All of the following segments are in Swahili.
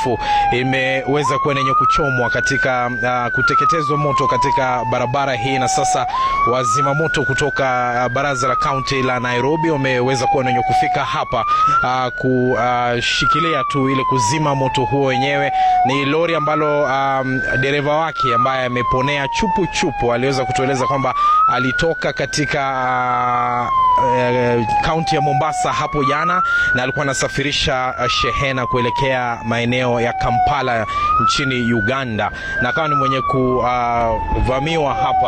mrefu imeweza kuwa yenye kuchomwa katika uh, kuteketezwa moto katika barabara hii, na sasa wazima moto kutoka uh, baraza la kaunti la Nairobi wameweza kuwa wenye kufika hapa uh, kushikilia tu ili kuzima moto huo wenyewe. Ni lori ambalo um, dereva wake ambaye ameponea chupu chupu aliweza kutueleza kwamba alitoka katika kaunti uh, uh, ya Mombasa hapo jana na alikuwa anasafirisha uh, shehena kuelekea maeneo ya Kampala nchini Uganda, na akawa ni mwenye kuvamiwa uh, hapa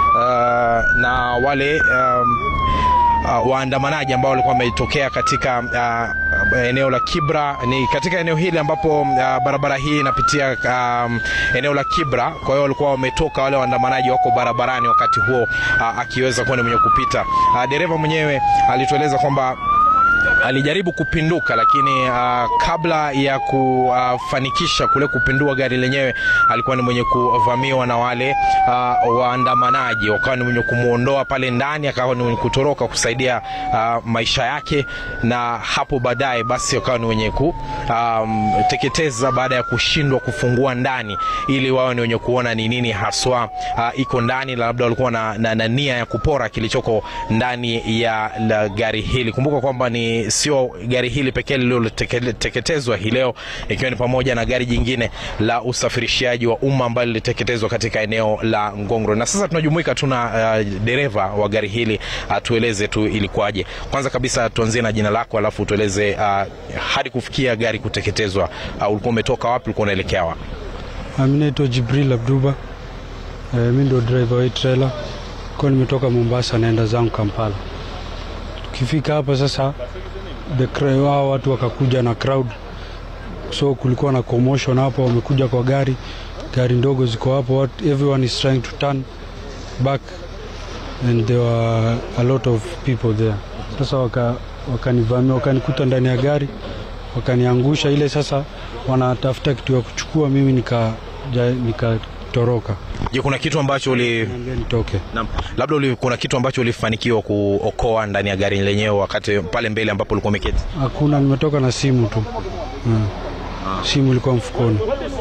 uh, na wale um, uh, waandamanaji ambao walikuwa wametokea katika uh, eneo la Kibra. Ni katika eneo hili ambapo uh, barabara hii inapitia um, eneo la Kibra. Kwa hiyo walikuwa wametoka wale waandamanaji wako barabarani wakati huo uh, akiweza kuwa ni mwenye kupita. Uh, dereva mwenyewe alitueleza kwamba alijaribu kupinduka lakini uh, kabla ya kufanikisha uh, kule kupindua gari lenyewe alikuwa ni mwenye kuvamiwa na wale uh, waandamanaji, wakawa ni mwenye kumwondoa pale ndani, akawa ni mwenye kutoroka kusaidia uh, maisha yake, na hapo baadaye basi wakawa ni wenye kuteketeza um, baada ya kushindwa kufungua ndani, ili wao ni wenye kuona ni nini haswa uh, iko ndani, labda walikuwa na, na, na nia ya kupora kilichoko ndani ya la gari hili. Kumbuka kwamba ni sio gari hili pekee lililoteketezwa hii leo, ikiwa ni pamoja na gari jingine la usafirishaji wa umma ambalo liliteketezwa katika eneo la Ngongoro. Na sasa tunajumuika tuna uh, dereva wa gari hili atueleze uh, tu ilikuwaje. Kwanza kabisa tuanzie na jina lako, alafu tueleze uh, hadi kufikia gari kuteketezwa, uh, ulikuwa umetoka wapi, ulikuwa unaelekea wapi? Mimi naitwa Jibril Abduba. Uh, mimi ndio driver wa trailer, kwa nimetoka Mombasa naenda zangu Kampala. Tukifika hapa sasa the wao watu wakakuja na crowd, so kulikuwa na commotion hapo, wamekuja kwa gari gari ndogo ziko hapo, everyone is trying to turn back and there were a lot of people there. Sasa wakanivamia, waka wakanikuta ndani ya gari wakaniangusha ile. Sasa wanatafuta kitu ya kuchukua, mimi nika nikatoroka. Je, kuna kitu ambacho uli nitoke? Naam. Labda uli, kuna kitu ambacho ulifanikiwa kuokoa ndani ya gari lenyewe wakati pale mbele ambapo ulikuwa umeketi? Hakuna, nimetoka na simu tu. Hmm. Ah. Simu ilikuwa mfukoni.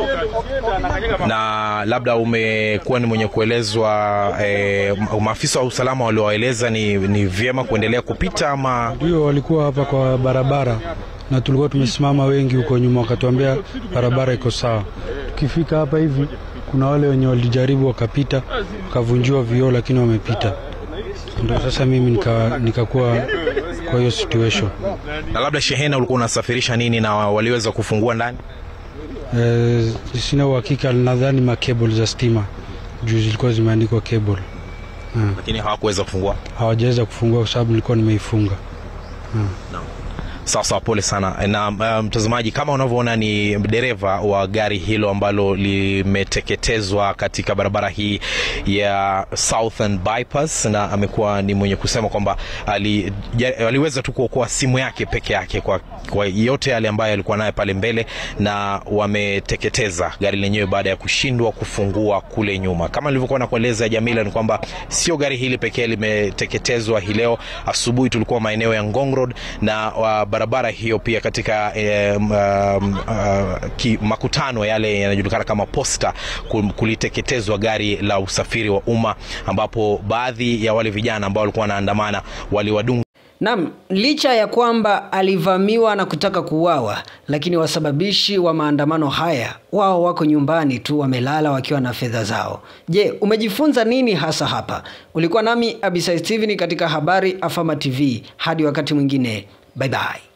Na labda umekuwa ni mwenye kuelezwa eh, maafisa wa usalama waliowaeleza ni, ni vyema kuendelea kupita ama? Ndio, walikuwa hapa kwa barabara na tulikuwa tumesimama wengi huko nyuma, wakatuambia barabara iko sawa. Tukifika hapa hivi kuna wale wenye walijaribu wakapita wakavunjiwa vioo, lakini wamepita. Ndio sasa mimi nikakuwa nika kwa hiyo situation. Na labda shehena ulikuwa unasafirisha nini na waliweza kufungua ndani? E, sina uhakika, nadhani makable za stima juu zilikuwa zimeandikwa cable. Lakini hawakuweza kufungua, hawajaweza kufungua kwa sababu nilikuwa nimeifunga. No. Sawa sawa, pole sana. Na mtazamaji, um, kama unavyoona ni dereva wa gari hilo ambalo limeteketezwa katika barabara hii ya Southern Bypass, na amekuwa ni mwenye kusema kwamba ali, aliweza tu kuokoa simu yake peke yake kwa, kwa yote yale ambayo alikuwa nayo pale mbele, na wameteketeza gari lenyewe baada ya kushindwa kufungua kule nyuma. Kama nilivyokuwa nakueleza Jamila, ni kwamba sio gari hili pekee limeteketezwa hii leo. Asubuhi tulikuwa maeneo ya Ngong Road na wa barabara hiyo pia katika eh, um, uh, ki, makutano yale yanajulikana kama posta, kuliteketezwa gari la usafiri wa umma ambapo baadhi ya wale vijana ambao walikuwa wanaandamana waliwadunga Naam, licha ya kwamba alivamiwa na kutaka kuuawa, lakini wasababishi wa maandamano haya wao wako nyumbani tu wamelala wakiwa na fedha zao. Je, umejifunza nini hasa hapa? Ulikuwa nami Abisai Steven katika habari Afama TV. Hadi wakati mwingine, bye bye.